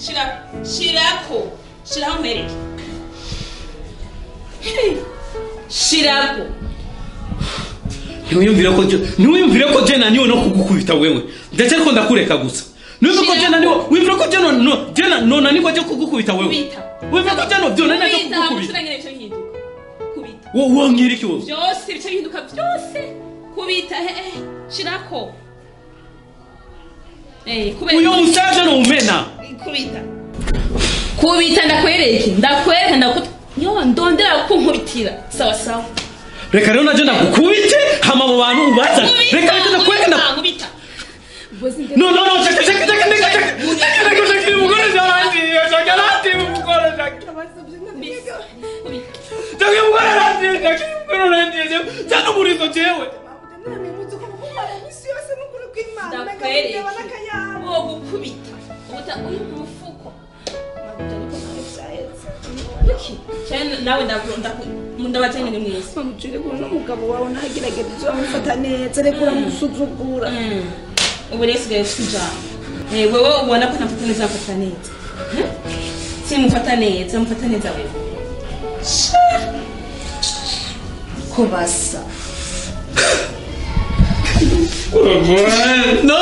shira shirako shiraho nkwereke Hey, shirako ntiwiyumvire ko je ntiwiyumvire ko je naniwe no kugukubita wewe ndacyari ko ndakureka gusa ntiwumve ko je naniwe wiyumvire ko je no no je na no naniwe je kugukubita wewe kubita wiyumvire ko je no byo naniwe kubita hama kugukubita ushira nyene bice bihinduka kubita wo wongera iki wowe byose bice bihinduka byose kubita he he shirako eh kubera uyo musaje no umena kubita kubita ndakwereke ndakwereka ndakut yo ndondera kunkubitira sawa sawa reka rero naje ndagukubite hama mu bantu ubaza reka reka ndakwereka nda nkubita no no no chaka chaka chaka chaka chaka chaka chaka chaka mugore zarandi chaka lati mugore chaka chaka mugore lati chaka mugore lati chaka murizo jewe ndakwereke wo gukubita ubuta uyu mufuko Iki, cyane nawe ndakunda ndabatanye ni mwese mamujire kuno umugabo wawe ntagerageza ibyo wamufata neza reka uramusuzugura ubu rero usigaye ufite ijambo Eh, wewe ubona ko ntamufata neza mufata neza Hmm? simufata neza mufata neza wewe ko basa no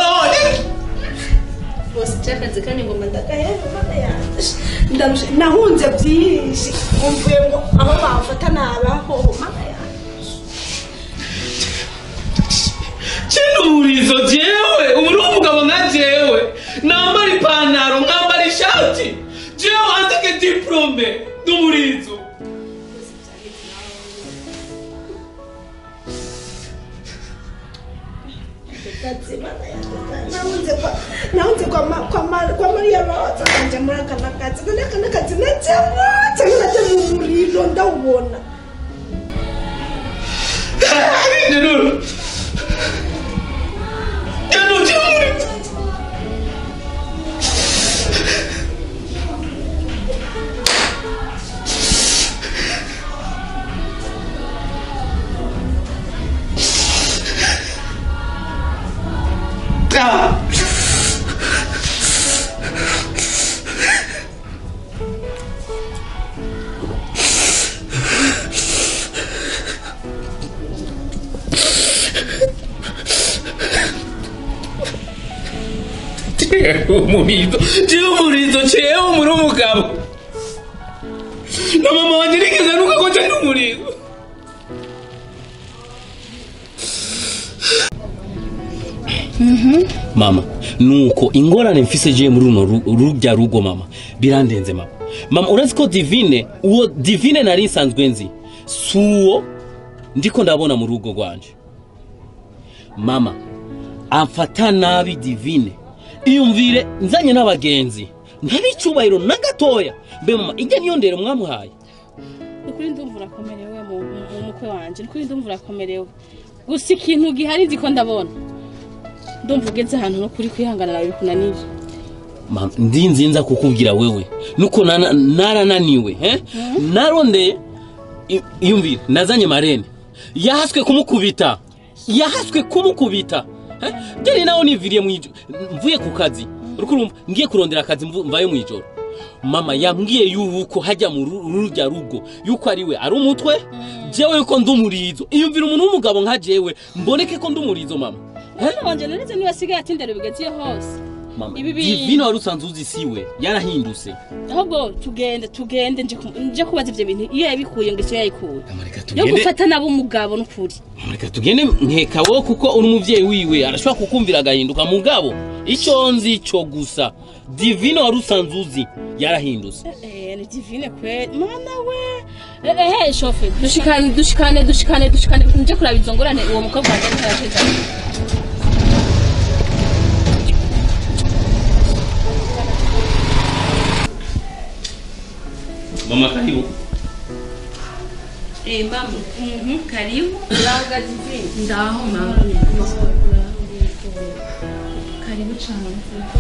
bose cyakazi kandi ngoma ndagahera mana yanjye ndarusha nahunze byinshi umvuye ngo aho bamfata nabaho mana yanjye chino murizo jewe ubu ni umugabo nka jewe nambara ipantaro nkambara ishati jewe andike diplome n'umurizo kazi mana yanjye nahunze kwa nahunze kwa ma- kwa ma- kwa mariya roza kanje muri aka nakazi kandi aka nakazi najyamo cyangwa najya mu muriro ndawubona Nero. Nero jewe Ah. Jewe umurizo jewe umurizo jewe muri umugabo na mama wanjye nigeze nuka ko cyari umurizo mama nuko ingorane mfise je muri runo ru- rurya rugo mama birandenze mama mama urazi ko divine uwo divine nari nsanzwe nzi si uwo ndiko ndabona mu rugo rwanje mama amfata nabi divine iyumvire nzanye n'abagenzi ntabicubahiro na gatoya mbe mama ijya niyo ndero mwamuhaye ukuri ndumva urakomerewe mu mu mukwe wanjye ukuri ndumva urakomerewe gusa ikintu gihari nzi ko ndabona ndumva ugeze ahantu no kuri kwihanganira bikunaniye Mama, ndi nzinza kukubwira wewe nuko nana- narananiwe eh? narondeye i- iyumvire nazanye marene yahaswe kumukubita yahaswe kumukubita eh? jyari nawe niviriye mwijoro mvuye ku kazi uriko urumva ngiye kurondera akazi mvu- mvayo mwijoro mama yambwiye yuko hajya mu ru- rurya rugo yuko ari we ari umutwe jewe yuko ndi umurizo iyumvire umuntu w'umugabo nka jewe mboneke ko ndi umurizo mama umwana wanjye narize niba asigaye atindera bigeziye hose mama Ibi bintu- divine wari usanzwe uzi siwe yarahindutse ahubwo tugende tugende nje ku- nje kubaza ibyo bintu iyo yabikuye ngo icyo yayikuye Mama, reka yo tugende gufata nabo umugabo n'ukuri reka tugende nkeka wowe kuko uri umubyeyi wiwe arashobora kukumvira agahinduka mugabo icyo nzi cyo gusa divine wari usanzwe uzi yarahindutse Eh, ni divine kweli mana we Eh, eh, eh, shofe dushikane dushikane dushikane dushikane nje kuraba izo ngorane uwo mukobwa wanjye ariko arateza mama karibu eh mama Mhm, karibu uraga divine ndaho mama karibu cyane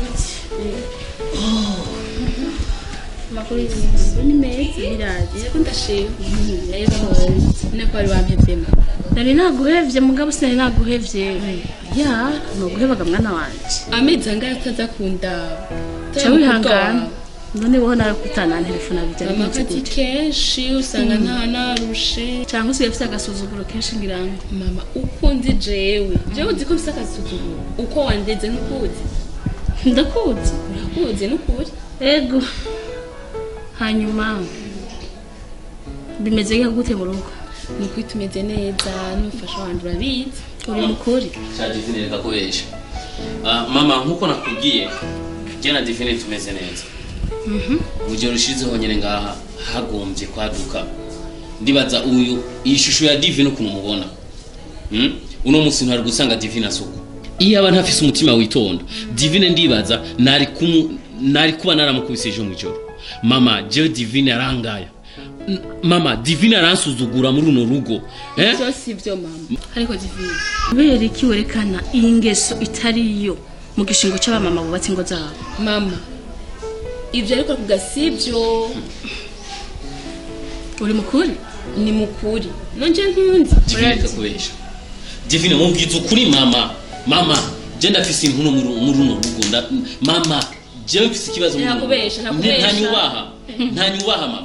makuru y'ibintu ni meza biraje ko ndashima rero nako wari wampevye nari naguhevye mugabo sinari naguhevye ya nuguhebaga mwana wanje amezi angahe atazakunda Ca wihangana none wowe nawe kutana telefone bijya mama bigenze kati gute kenshi usanga nta narushe cyangwa usigaye ufite agasuzuguro kenshi ngira ngo mama uko nzi jewe jewe uzi ko mfise agasuzuguro uko wandeze ntukuzi ndakuzi urakuzi nukuri ego hanyuma bimeze nka gute mu rugo ni ukuri tumeze neza n'umufasha wanjye urabizi uri mukuri cya divine reka kubesha Ah, mama nkuko nakubwiye jye na divine tumeze neza mu gihe rushizeho nyine ngaha hagombye kwaduka ndibaza uyu iyi shusho ya divine ukuntu umubona Hmm? uno munsi ntari gusanga divine asuku iyo aba ntafise umutima witonda divine ndibaza nari kumu nari kuba naramukubise ejo mu ijoro mama jewe divine arangaya N- mama divine aransuzugura muri runo rugo eh? ibyo si byo mama ariko divine kubera iki werekana iyi ngeso itari yo mu gishingo cy'abamama bubatse ingo zabo mama ibyo ariko kuga si byo uri mukuri ni mukuri nongeye ntunzi divine reka kubesha divine mubwiza ukuri mama mama je ndafise intuno muri muri runo rugo nda mama jewe mfise ikibazo muri runo rugo. Ntakubesha, ntakubesha. ntanyubaha ntanyubaha mama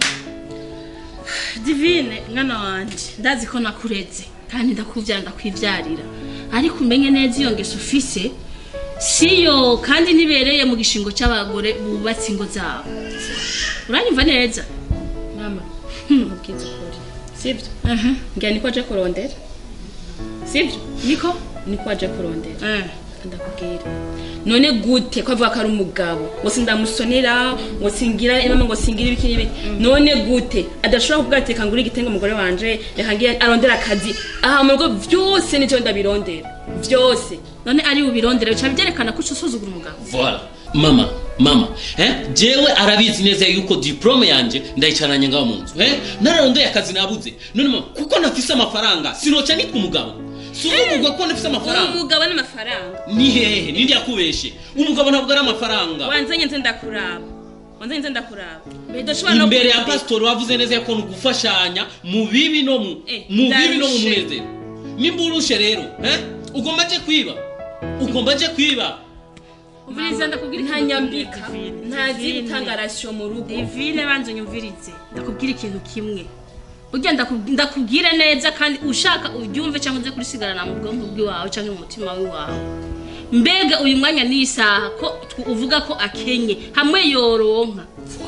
divine mwana wanjye ndazi ko nakureze kandi ndakubyara ndakwibyarira ariko umenye neza iyo ngeso ufise siyo kandi ntibereye mu gishingo cy'abagore bubatse ingo zabo uranyumva neza mama mubwiza ukuri si byo ngira niko aje kurondera si byo niko niko aje kurondera ndakubwira none gute ko avuga ko ari umugabo ngo sindamusonera ngo singira imama ngo singira ibiki n'ibiki none gute adashobora kuvuga ati reka ngure igitenge umugore wanje reka ngire arondera akazi aha mu rugo byose nicyo ndabirondera byose none ari ubirondere bica byerekana ko uca usuzugura umugabo voilà mama mama eh jewe arabizi neza yuko diplome yanje ndayicaranye ngaho mu nzu eh nararondeye akazi nabuze none mama kuko nafise amafaranga sinoca nitwa umugabo si umugabo ko nafise amafaranga umugabo n'amafaranga ni hehe nindi yakubeshe umugabo ntabwo ari amafaranga wanzanye nze ndakuraba wanzanye nze ndakuraba udashobora no imbere ya kureba. pasitori wavuze neza ko ni ugufashanya mu bibi no mu Eh, mu bibi no mu ndarushe. munezero nimba urushe rero eh ugomba je kwiba ugomba je kwiba umviriza ndakubwira nta ikintu nyambika kimwe, Divine. nta Divine. zitangarasiyo mu rugo divine banza unyumvirize ndakubwira ikintu kimwe ujya ndaku- ndakubwira neza kandi ushaka uryumve cyangwa uze kurisigarana mu bwonko bw'iwawe cyangwa mu mutima w'iwawe mbega uyu mwanya n'iyi saha ko tw- uvuga ko akenye hamwe yoronka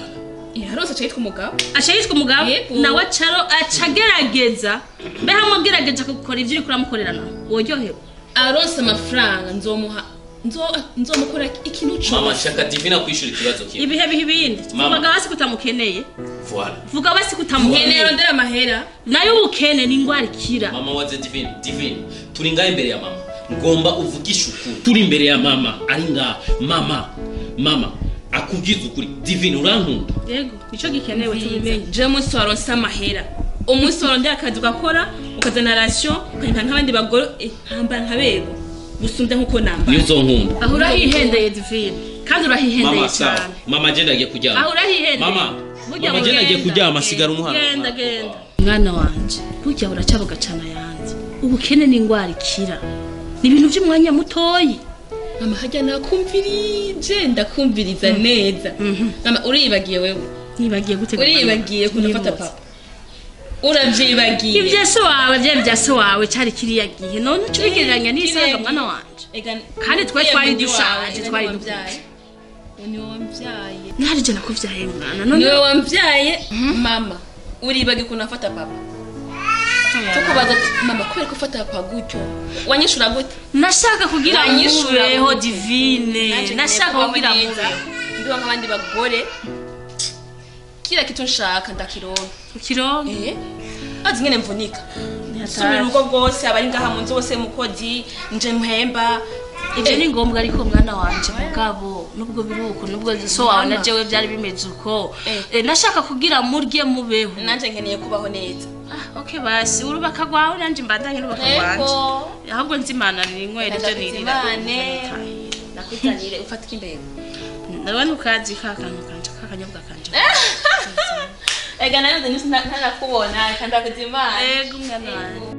yarose aca yitwa umugabo aca yitwa umugabo Yego. nawe acaro aca agerageza mbe hamwe agerageza gukora ibyo uri kuramukorera nawe woryohewe aronse amafaranga nzomuha nzo- nzomukora ikintu mama cyose shaka divina kwishura ikibazo kimwe ibihe bihe ibindi Mama. vuga basi ko utamukeneye voilà vuga basi ko nkeneye utamukeneye rondera amahera nayo ubukene ni indwara ikira mama waze divine divine turi ngaho imbere ya mama ngomba uvugishe ukuri turi imbere ya mama ari ngaha mama mama akubwiza ukuri divine urankunda yego nicyo gikenewe tubimenye je umunsi waronse amahera umunsi warondera akazi ugakora ukazana rasiyo ukanyika nk'abandi bagore eh, nkambara nkabego gusumbya nk'uko nambara niyo uzonkunda aho urahihendeye divine kandi urahihendeye mama sawa cyane mama agenda agiye aho kuryama urahihendeye mama Burya mama agenda agiye mugenda. kuryama asigara umuhana genda genda mwana wanje burya buracya bugacana yanjye ubukene ni indwara ikira ni ibintu by'umwanya mutoyi mama hajya nakumvirije ndakumviriza neza mama uriyibagiye wewe nibagiye gutega uriyibagiye kunafata papa urabyibagiye ibya se wawe byari bya se wawe cyari kiriya gihe none uca ubigereranya n'isaga mwana wanje Kandi twe twari dushaje, twari dukuje ni wowe wambyaye ntarije nakubyaye mwana none niwe wambyaye mama uribagiye ukuntu afata papa tukubaza ati, mama kubera ko ufata papa gutyo wanyishura gute nashaka kugira Wanyishura mubeho gute? divine Nanje nashaka nkeneye kugira kubaho neza, mubeho ndiho nk'abandi bagore kila kitu nshaka ndakironka ukironke eh azi ngene mvunika Ntihatazi. subira urugo rwose abari ngaha mu nzu bose mukozi nje mpemba ibyo ni ngombwa ariko mwana wanje mugabo nubwo biri uko nubwo so wawe na jewe byari bimeze uko Eh. Eh, nashaka kugira murye mubeho nanje nkeneye kubaho neza Ah, okay basi urubaka rwawe nanje mbandanye urubaka rwanje ahubwo nzimana ninywera ibyo nirira Ndakuzimane. nakuzanire ufatike imbere ndabona ukazi ka kantu kanje ka kanyobwa kanje ega nayo nzi ntarakubona reka ndakuzimana ego mwana wanje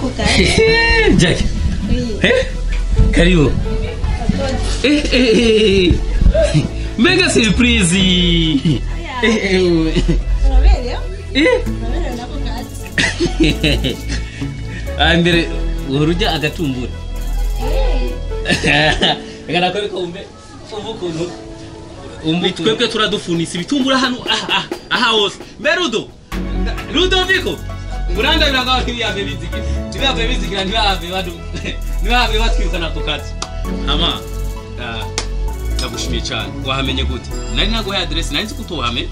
nako gato Jack. Eh? Karibu. Eh, eh, eh. Mega surprise. Eh, eh. uraberewe Eh. uraberewe nako gato Ah, mbere urujya agatumbura. Reka nakore ko umbe umva ukuntu umva twebwe turadufunisa ibitumbura hano aha aha aha hose mbe rudo rudoviko urandabira ngaho ntibiyave bizigira ntibiyave bizigira ntibiyave badu ntibiyave batwirukana ku kazi hama ah, ndagushimiye cyane wahamenye gute nari naguhaye aderesi nari nzi ko utuhame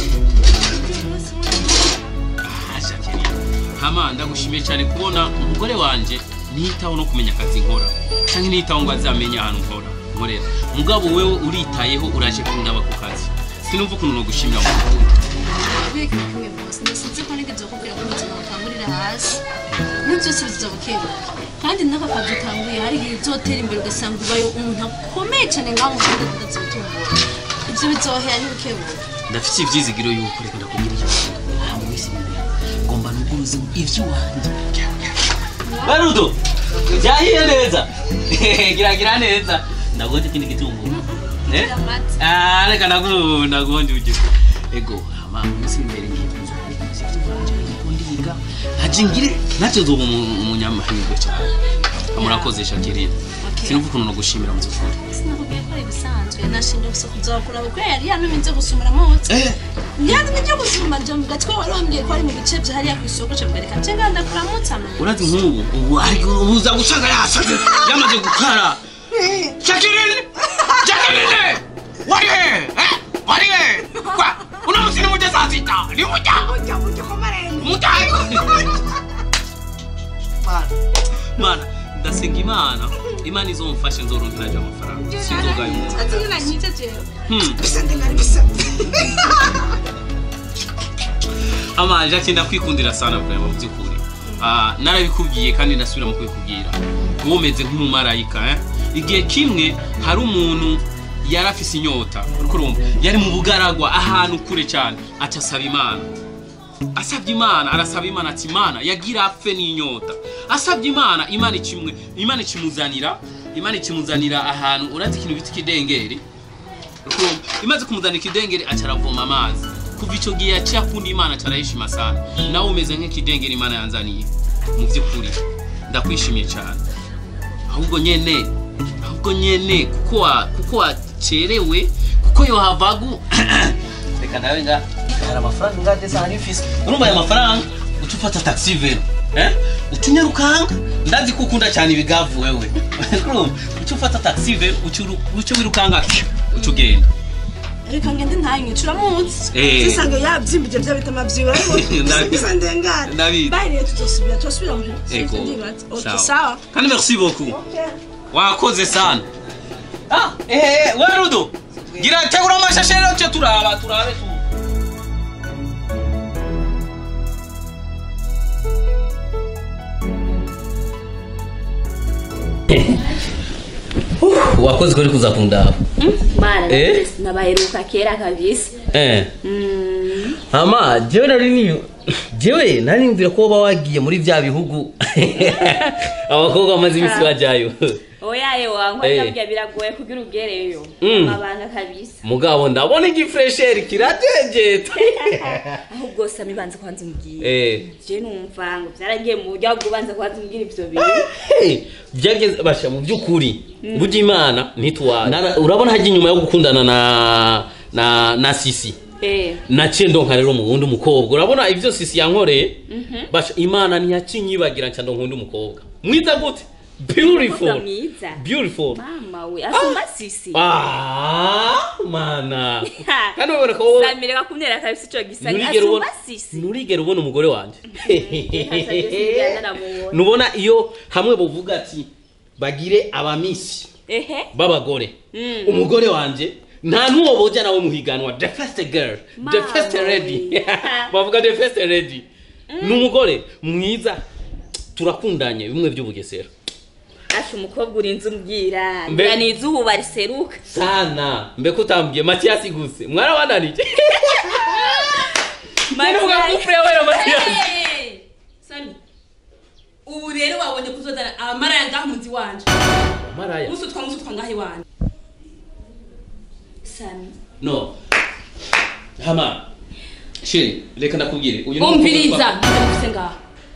Ah, Jacqueline. hama ndagushimiye cyane kubona umugore wanjye nitaho no kumenya akazi nkora cyangwa nitaho ngo azamenye ahantu nkora nkorera mugabo wewe uritayeho uraje kundaba ku kazi sinumva ukuntu nogushimira mu rukundo Kubera kimwe bose ndasinze ko nigeze kukubwira ko ubuzima butangurira hasi ibintu byose biza bukebuke kandi n'aka kazi utanguye hari igihe uzotera imbere ugasanga ubaye umuntu akomeye cyane ngaho mu gihugu utazotungura ibyo bizohera ntibukebuke ndafite ibyizigiro yuko reka ndakubwira icyo aha mu minsi imbere ngomba nuguruze iby'iwanjye barudo byahiye neza giragira neza ndagonje ikindi gitunguru Eh? Ah, reka nagu nagonje uje ego ama mu minsi imbere ngiye kuza kureka umuziki wanjye ariko ndiga ntaje ngire nacyo zoba umunyamahirwe cyane murakoze Jacqueline Okay. sinumva ukuntu nogushimira mu zukuri sinakubwiye ko ari ibisanzwe nashinje gusa kuzakura kuko yari yantumye nze gusumira amahotse eh yantumye nje gusuma ryo mu gatwe wari wambwiye ko ari mu bice bya hariya ku isoko cyo mbereka nje nganda kuramutsa amenya urazi nk'ubu ubu ariko ubuza gusanga yasaze yamaze gukara Jacqueline Jacqueline wari he eh wari he kwa uno musi ni mujya saa sita ni mujya ujya ujya kwa marembo mujya mana mana ndasenga imana imana izomfashe nzoronkera ayo amafaranga sinzogaye umuntu ati nyina nyite jewe hmm bisa ndengari bisa ama Jackie ndakwikundira sana vraiment mu by'ukuri Ah, narabikubwiye kandi ndasubira mu kubikubwira wowe umeze nk'umumarayika eh? igihe kimwe hari umuntu yari afise inyota uriko urumva yari mu bugaragwa ahantu kure cyane aca asaba imana asabye imana arasaba imana ati imana yagira apfe n'inyota asabye imana imana ikimwe imana ikimuzanira imana ikimuzanira ahantu urazi ikintu bita ikidengeri Urumva? imaze kumuzanira ikidengeri aca aravoma amazi kuva icyo gihe yaciye akunda imana aca arayishima sana nawe umeze nk'ikidengeri imana yanzaniye mu by'ukuri ndakwishimiye cyane ahubwo nyene ahubwo nyene kuko wa kuko wacerewe kuko yohavagu reka nawe nga hari amafaranga ngade sana ifise urumva aya mafaranga uca ufata taxi vero eh uca unyarukanga ndazi ko ukunda cyane ibigavu wewe urumva uca ufata taxi vero uca uru- uca wirukanga uca ugenda reka ngende ntanywe uramutse Eh. zisange yabyimbye bya bitama byiwe Ndabi- bisa ndengari Ndabizi. bayiriye tuzosubira tuzosubira mu Ego. ndibaza okay Sawa. sawa kandi merci beaucoup okay wakoze sana ah eh we rudo gira tegura amashashe rero cyo turaba turabe tu wakoze ko uri kuza kundaba mana Eh? nabaheruka kera kabisa eh ama jewe nari ni jewe nari nimvira ko waba wagiye muri bya bihugu abakobwa bamaze iminsi bajyayo oyaye wangu Eh. ndabya biragoye kugira ugereyo Mm. amabanga kabisa mugabo ndabona igifuresheri kiratengeta ahubwo sami banze kwanza umbwira eh je numva ngo byaragiye mu buryo bwo banza kwanza umbwira ivyo bintu Hey, byageze basha mu by'ukuri burya imana ntitwara urabona hajya inyuma yo gukundana na na na sisi eh naciye ndonka rero mu wundi mukobwa urabona ibyo sisi yankoreye basha imana ntiyacinyibagira nca ndonkunda umukobwa mwiza gute Umukobwa beautiful mwiza beautiful mama we asumba sisi ah mana kandi ubona ko wowe samireka kumyera kabisa ico gisa nturigera ubona asumba sisi nturigera ubona umugore wanjye Ntacyo byose naramubonye. nubona iyo hamwe buvuga ati bagire abamisi ehe b'abagore Mm. umugore wanjye nta n'uwo boja nawe muhiganwa the first girl the Mama first lady we. bavuga the first lady ni umugore mwiza turakundanye bimwe by'ubugesera asha umukobwa urinze umbwira Mbe- ngira nize ubu bariseruka sana mbeko utambwiye matiyasi guse mwarabananije None uvuga ko ufure wera matiyasi Sami ubu rero wabonye kuzozana abamaraya ngaha munzi wanje maraya musutwa musutwa ngaha iwanje sami no hama sheri reka ndakubwire uyu ni umviriza umukobwa ndamufise ngaha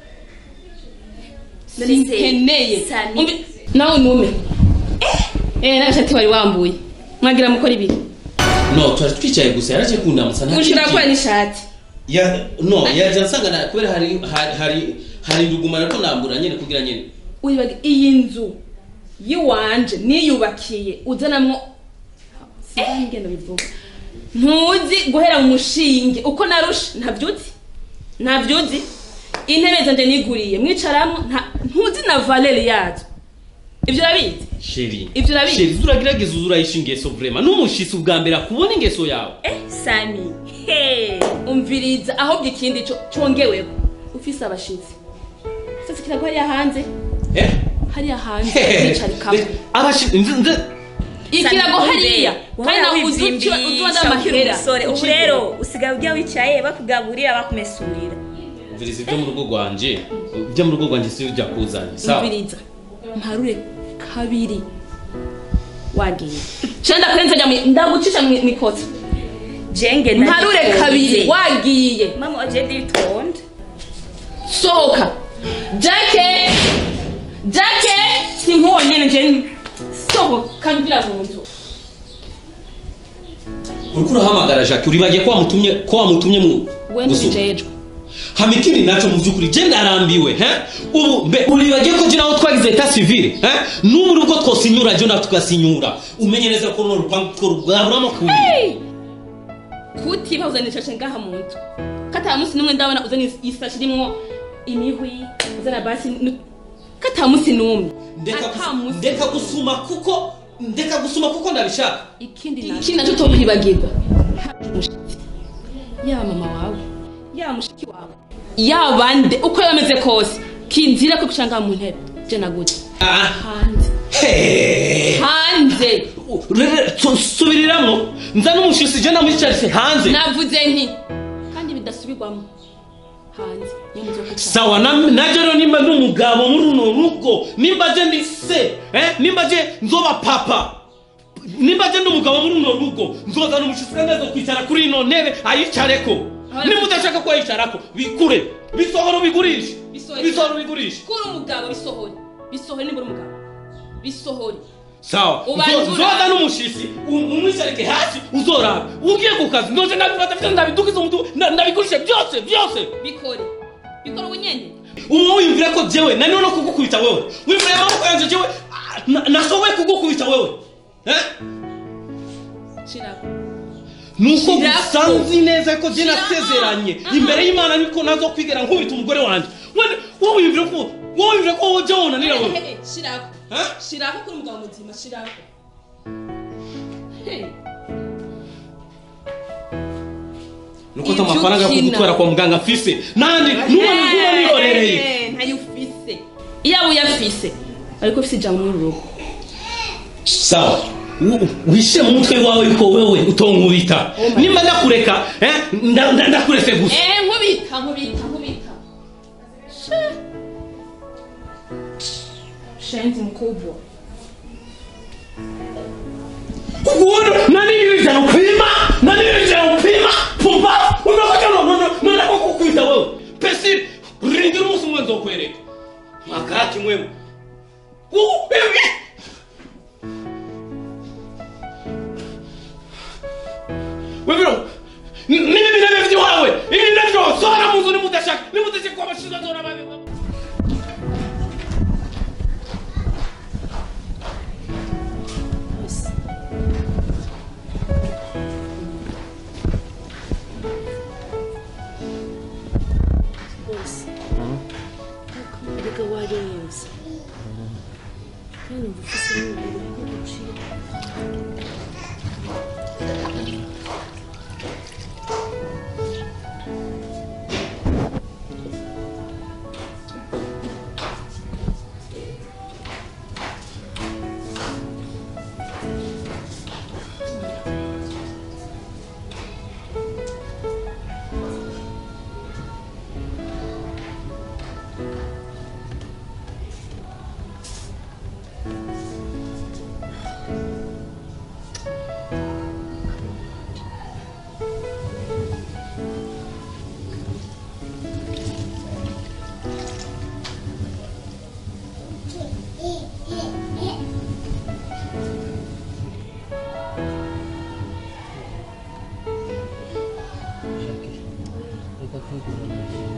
None se, sinkeneye Sami. Umvi- nawe nume eh nagashati wari wambuye mwagira mukora ibiri twa- no twari twicaye gusa yaraje kundamutsa nta ushira kindi gukora kintu. n'ishati ya no yaje ansanga na- kubera hari hari- hari hari nduguma ariko nambura nyene kugira nyene uribaga iyi nzu yiwanje niyubakiye uzanamwo ngendo bivuga ntuzi guhera mu mushinge uko narusha ntavyuzi ntavyuzi intebe zanje niguriye mwicaramo nta- ntuzi na valeri yazo ivyo urabizi sheri Ivyo urabizi? sheri uragerageza uzurayisha ingeso vraiment n'umushitsi ubwa mbere akubona ingeso yawe eh sami he umviriza ahubwo ikindi co congeweho ufise abashitsi sasa kirago hariya hanze eh hariya hanze wicarikamo abashi nze nze ikirago hariya kandi nawe uzi utuba n'amahera ubu rero usigaye ujya wicaye bakugaburira bakumesurira umviriza ibyo mu rugo rwanje ibyo mu rugo rwanje si ujya kuzanye sawa umviriza mparure kabiri wagiye cyo ndakurenza njya mu- ndagucisha mu mu ikosa jenge mparure kabiri wagiye mama waje nditonda sohoka jake jake sinkubonye nje sohoka mvira mu nzu uriko urahamagara jacques uribagiye ko wamutumye ko wamutumye mu we gusuma. ntibijejwe hama ikindi naco mu by'ukuri je ndarambiwe he ubu mbe uribagiye ko je nawe twagize eta civile he n'ubu rugo twosinyura je na tugasinyura umenye neza ko runo rupangu two rwaburamo kubiri kutiba uzanishaje ngaha mu nzu kata munsi n'umwe ndabona uzana isashi irimwo imihwi uzana basi nu- kata munsi n'umwe ndeka Ata gus- munsi ndeka gusuma kuko ndeka gusuma kuko ndabishaka ikindi ikindi nacyo tokwibagirwa mushiki yaba mama wawe yaba mushiki wawe yaba nde uko yaba ameze kose kinzira ko gushanga mu ntebe je naguze Ah, hanze he. hanze Rere, su- subiriramwo nza n'umushisi je namwicarise hanze navuze nti kandi bidasubirwamo hanze niyo muzo kwicara sawa na- naje rero nimba ndi umugabo muri runo rugo nimba je ndi se eh? nimba je nzoba papa nimba je ndi umugabo muri runo rugo nzozana umushitsi kandi aza kwicara kuri ino ntebe ayicareko nimba udashaka ko ayicarako bikure bisohora ubigurishe Bisohore. bisohora ubigurishe kuri umugabo bisohore bisohore niba uri umugabo bisohore sawa Ubanza Nzo- urara. nzoza n'umushisi um- umwicarike hasi uzoraba ugiye ku kazi ndoje ndabifata byose ndabidukiza umutu nda- ndabigurishe byose byose bikore bikore ubunyene ubu wiyumvira ko jewe naniwe no kugukubita wewe wiyumvira amaboko yanjye jewe ah, na- nashoboye kugukubita wewe eh? shirako nuko Shirako. gusa nzi neza ko je Shirako. nasezeranye Aha. imbere y'imana niko nazo kwigera nkubita umugore wanjye Wende- wowe wiyumvira ko wowe wiyumvira ko wowe jewe unanira wewe shirako Eh? shirako kuri umugabo muzima shirako Hey. nuko ata Ibyo amafaranga yo ukina. kugutwara kwa muganga mfise nandi nuba nuguma nihorereye Eh, ntayo ufise iyaba uyafise ariko ufise ijambo muri uru rugo sawa Wu- wishyire mu mutwe wawe yuko wewe utonkubita Oh my nimba ndakureka eh, nda- nda- ndakuretse gusa Eh, nkubita nkubita nkubita She. shenzi mkubwa kukuona nani nilijana kupima nani nilijana kupima pumba unakuja no no no no no kukuita wewe pesi ringi musu mwenzo kwereka makati mwewe Uu, ewe. Webiro, ni mimi nabyo vyawe ibi nabyo sora muzo ni mudashaka ni mudashaka kwa mashiza zora babe rwose erega warenze kandi numva ufite n'umubiri ko uciye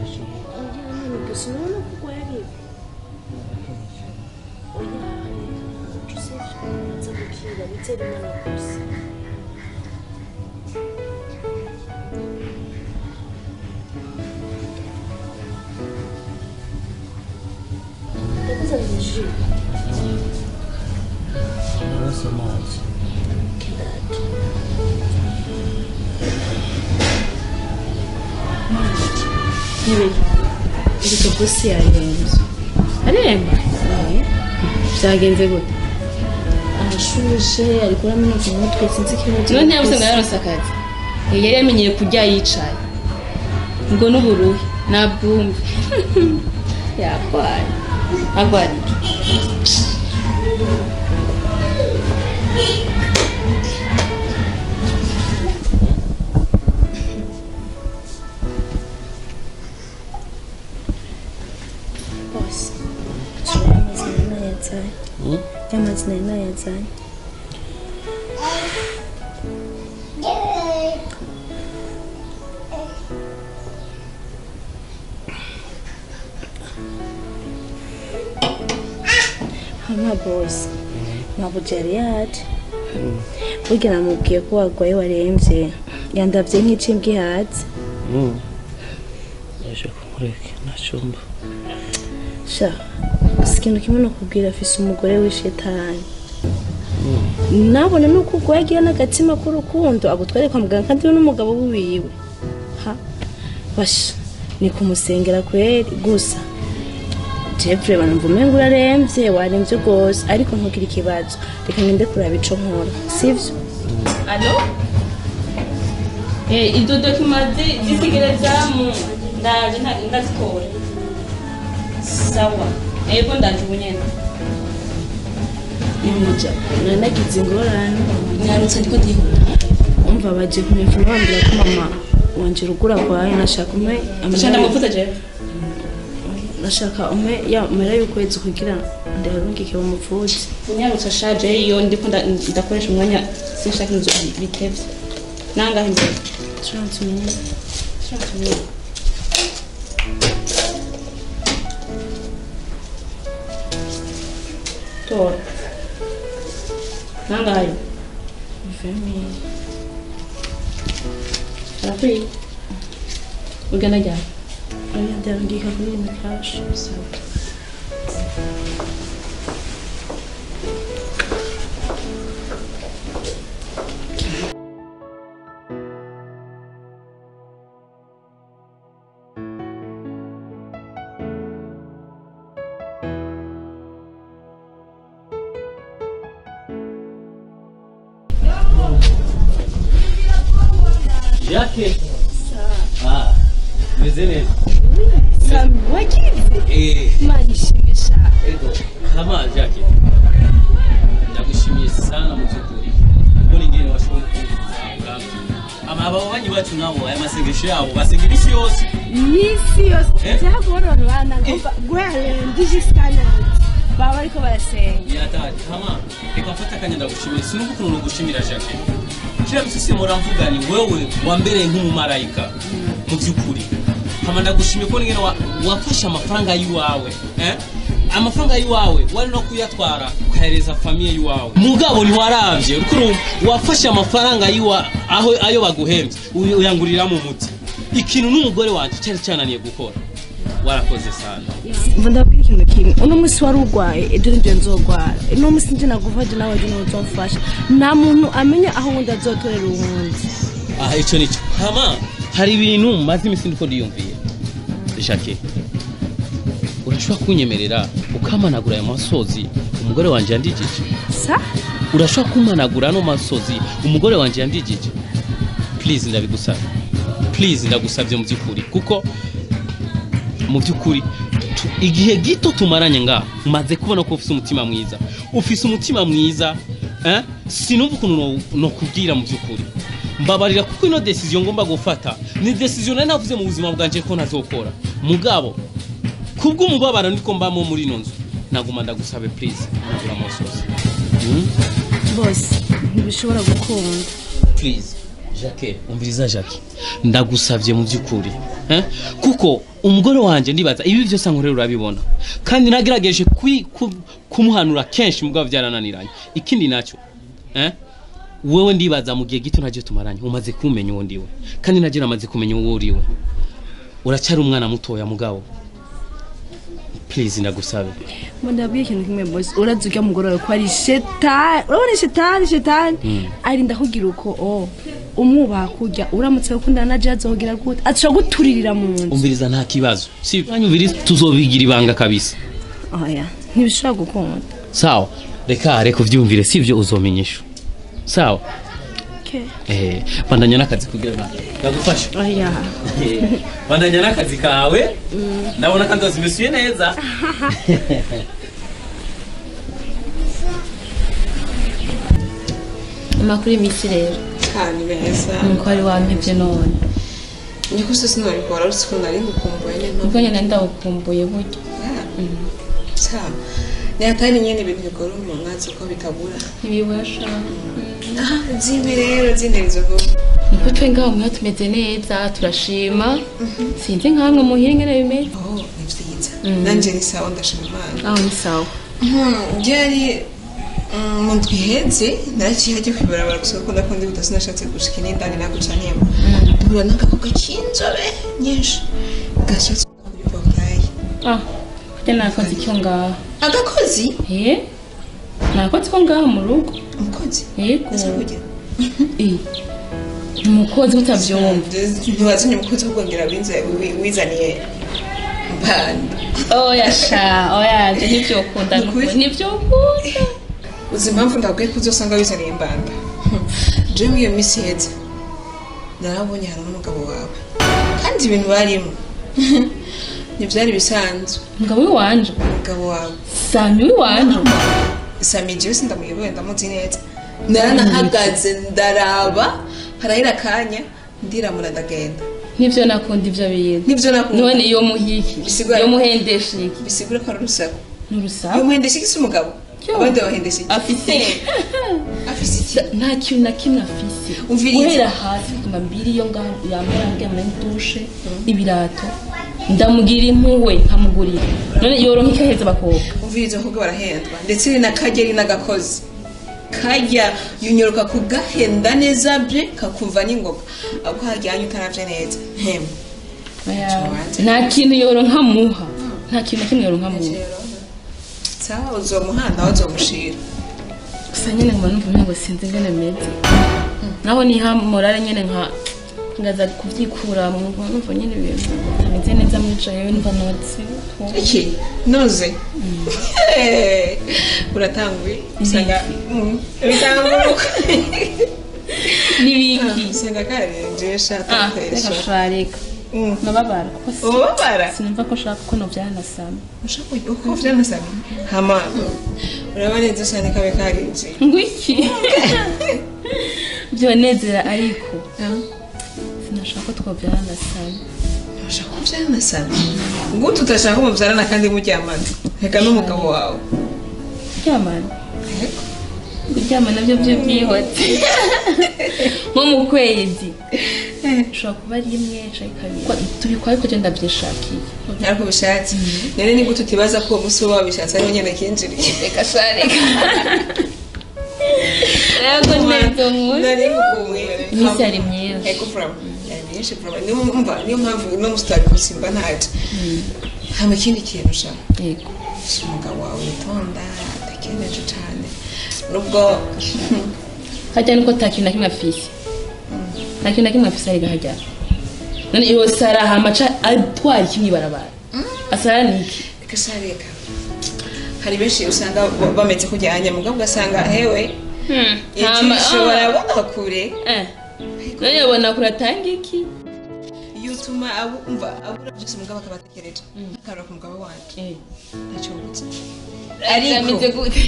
none gusa urabona ko urwaye ari oya joseph aza gukira bizera imana gusa ndakuzanira ji amaraso amazi n'ibiki ndetse bosi yarembye aremba byagenze gute arashuje ari kuraminuka umutwe sinzi ikibazo none ntiyabuze ngo yarose akazi Eh, yari yamenyeye kurya yicaye ngo n'uburuhe nabwumve yakwaye agwara iki bose turiya amazina nayazanye y'amazina nayazanye hama bose ntabwo yari yaje burya namubwiye ko warwaye warembye yandabye nk'ikimbwa ihatse yaje kumureka ntacyumba sha gusa ikintu kimwe nakubwira afise umugore w'ishetani nabona nuko ubwo yagira n'agatima k'urukundo agutware kwa muganga kandi we n'umugabo wiwe ha basha ni kumusengera kweri gusa jeffrey banumva umenga urarembye warembye rwose ariko ntugire ikibazo reka ngende kuraba ico nkora sivyo alo Eh, izo dokima zi- zisigerezamu ndaje nta- ndazitora sawa ego ndaje ubu nyene imuja nanagize ingorane nyarutse ndiko ndihuta umva baje kunefuna bambwira ko mama wanje rugura kwaye nashaka umwe Acha ndamuvuze jewe nashaka umwe yamara y'ukwezi kugira ndarungike bumuvuze unyarutse ashaje iyo ndiko nda- ndakoresha umwanya sinshaka inzu bitevye nangahe imbere trente minutes tora nangahe vingt mille arakwiye ugana ryari oya ndarungika kuri ino kashi Jacques. Ah, meze neza. sami wagize Eh, imana ishimisha ego. Kama Jacques. Ndagushimiye sana mu by'ukuri. Ubwo ingene washoboye kuvuga. Ama ababanyi bacu nabo aya masengesho yabo basenga isi yose. n'isi yose Eh? byagororana ngomba guherenda ijisikanazi baba bariko barasenga Yatari. Kama reka mfata akanya ndagushimiye. Sinumva ukuntu nugushimira Jacques. Kila msisi muramvuga ni wewe wambereye nk'umumarayika mu by'ukuri. Kama ndagushimiye ko ngene wa- wafashe amafaranga y'iwawe. Eh? amafaranga y'iwawe wari no kuyatwara ukahereza famiye y'iwawe mugabo ntiwarabye urumva wafashe amafaranga yiwa aho ayo baguhembye uy- uyanguriramo umuti ikintu n'umugore wanjye cyari cyananiye gukora warakoze sana mva ndabwira ikintu kimwe uno munsi wari urwaye ejo nibyo nzogwara uno munsi nje naguvaje nawe ejo niwe uzomfasha nta muntu amenya aho uwundi azotorera uwundi aha icyo nicyo hama hari ibintu maze iminsi ndiko ndiyumviye jacke urashobora kunyemerera ukamanagura ayo masozi umugore wanjye yandikije sa urashobora kumanagura ano masozi umugore wanjye yandikije please ndabigusaba please ndagusabye mu by'ukuri kuko mu by'ukuri tu- igihe gito tumaranye ngaha maze kubona ko ufite umutima mwiza ufise umutima mwiza eh? sinumva ukuntu no- nokubwira mu by'ukuri mbabarira kuko ino decision ngomba gufata ni decision nari navuze mu buzima bwanjye ko ntazokora mugabo kubw'umubabaro ndiko mbamo muri ino nzu naguma ndagusabe please nagura amasozi mm? bose ntibishobora gukunda please jacques umviriza jacques ndagusabye mu by'ukuri eh? kuko umugore wanjye ndibaza ibi byose nkorera urabibona kandi nagerageje kwi- ku- kumuhanura kenshi mugabo byarananiranye ikindi nacyo eh? wewe ndibaza mu gihe gito ntajye tumaranye umaze kumenya uwo ndiwe kandi nagera amaze kumenya uwo uriwe uracyari umwana mutoya mugabo please ndagusabe ngo ndabwiye ikintu kimwe bosi urazi ujya mugore wawe ko ari shetani urabona shetani shetani arinda kugira uko o umwubaha kurya uramutse ukundana na jazi wogira gute ashobora guturirira mu nzu umviriza nta kibazo si banyumviriza tuzobigira ibanga kabisa oya ntibishobora gukunda sawa reka reka uvyumvire sivyo uzomenyesha sawa Okay. eh bandanya n'akazi kugira ngo ndagufasha oya Eh, bandanya n'akazi kawe ndabona kandi wazimisuye neza amakuru y'iminsi rero cyane meza nuko wari wampebye none niko se sinabikora uretse ko nari ngukumbuye nyine ubwo nyine ndawukumbuye burya cyane ni hatari nyine ibintu bigora umuntu nkazi ko bitabura ntibibasha aha zimwe rero zinterizo vuba niko twe ngaho mwiho tumeze neza turashima sinzi nkamwe muhira ingene bimeze oh ni byiza nanjye ni sawa ndashima imana aho ni sawa byari mu ndwi ihetse naraciye hajya kwibarabara gusa kuko ndakunda ibita sinashatse gushika inindani naguca nyema duhura n'agakobwa k'inzobe nyinshi gashatse kuri portaye ah kurya nakoze icyo ngaho agakozi eh nakoze ko ngaho mu rugo umukozi yego ese kugira eh umukozi mutabyumva ntiwazanye umukozi wo kongera winze- wi- wizaniye mbanda oya sha oya nje nivyo ukunda Ni ukuri? nivyo ukunda uzi impamvu ndabwiye ko uzosanga wizaniye mbanda jewe iyo minsi ihetse narabonye hari n'umugabo wawe kandi ibintu barimo ntibyari bisanzwe umugabo w'iwanje umugabo wawe sami w'iwanje sami jewe sindamuyoboye ndamuzi neza naranahagaze ndaraba harahera akanya ndiramura ndagenda nivyo nakunda ivyo bintu nibyo nakunda none iyo muhiki Bisigura- iyo muhendesha iki bisigura ko ari urusaku n'urusaku iyo muhendesha iki si umugabo Yo. abandi bahendesha iki afise afise iki nta kintu na kimwe afise Umviriza. guhera hasi kuguma mbiri iyo ngaho yambara ngira muri dushe ibirato ndamugira impuhwe nkamugurira none yoronka ikaheza abakobwa umviriza abakobwa barahendwa ndetse ni na kajya ari n'agakozi kajya yunyuruka kugahenda neza bye kakumva n'ingoga ahubwo hajyanye utaravye neza hem Oya, Tubanze. nta kintu yoronka muha nta kintu na kimwe yoronka muha sawa uzomuhanda aho uzomushira gusa nyine nkaba numva umengo sinzi ingene meze naho niha morale nyene nka ngaza kuvyikura mu numva nyene ibintu bitameze neza muri jewe numva notse iki noze uratanguye usanga Mm, bitambuka n'ibiki usanga karenjesha ah reka atakoresha shareka nababara kuko si- ubabara sinumva ko nshaka ko nobyanasama ushaka uko vyanasaba hama uraba neza cyane kabe karinjiye ngwiki byonezera ariko sinashaka ko twobyanasama ushaka ko vyanasaba gute utashaka umuvyarana kandi muryamana reka n'umugabo wawe kuryamana kuryama nabyo byo byihute nko mu kwezi ushobora kuba ari imwe canke kabiri Ko- tubikora ariko je ndavyishakiye ariko bishatse none ni gute utibaza ko uwo musi wowe wabishatse ariho nyene kinjiriye reka shareka rego neza nkuru nari ngukumbuye iminsi yari myiza ego from yari myinshi from niyo mpamvu niyo mpamvu no musitari gusimba ntaje hama ikindi kintu ushaka yego si umugabo wawe witonda adakeneje cane nubwo harya niko ta kintu na kimwe afise nta kintu na kimwe afise arega harya none iyo sara hamaca atwara kimwe ibarabara asara niki reka shareka hari benshi usanga ba- bameze kujyanye mugabo ugasanga hewe ijisho barabona kure Eh, none yabona kuratanga iki iyo utuma abu- umva abura byose mugabo akaba atekereje akarora ku mugabo wanje Eh, ntacyo mbuze ameze ariko gute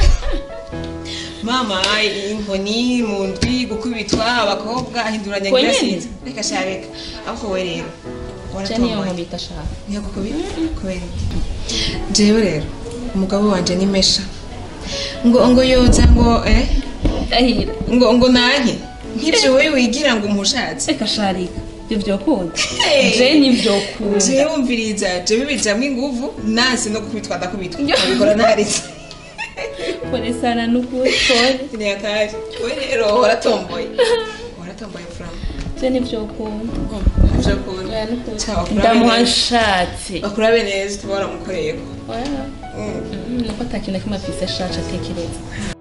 mama inkoni mu ndwi gukubitwa abakobwa ahinduranya Ko ngira nyene? sinzi reka shareka ariko we rero ca niyo waratomboye nkubita shaka ntiyagukubita kubera iki jewe rero umugabo wanje ni mesha ngo ngo yoza ngo eh ahira ngo ngo nanke nk'ibyo wowe wigira ngo umushatse reka sharika ibyo byokunda Hey. je n'ibyokunda jewe wumviriza jewe bijamwo inguvu nasi no kubitwa ndakubitwa abikora naritse pole sana n'ukuri pole ni akari we rero waratomboye waratomboye furamu je n'ibyokunda ivyo kuntu oya n'ukuri Sawa, kurabe ndamuha neza. nshatse bakurabe neza tuba waramukoreyeko oya nuko atakintu na kimwe afise ashaje atekereza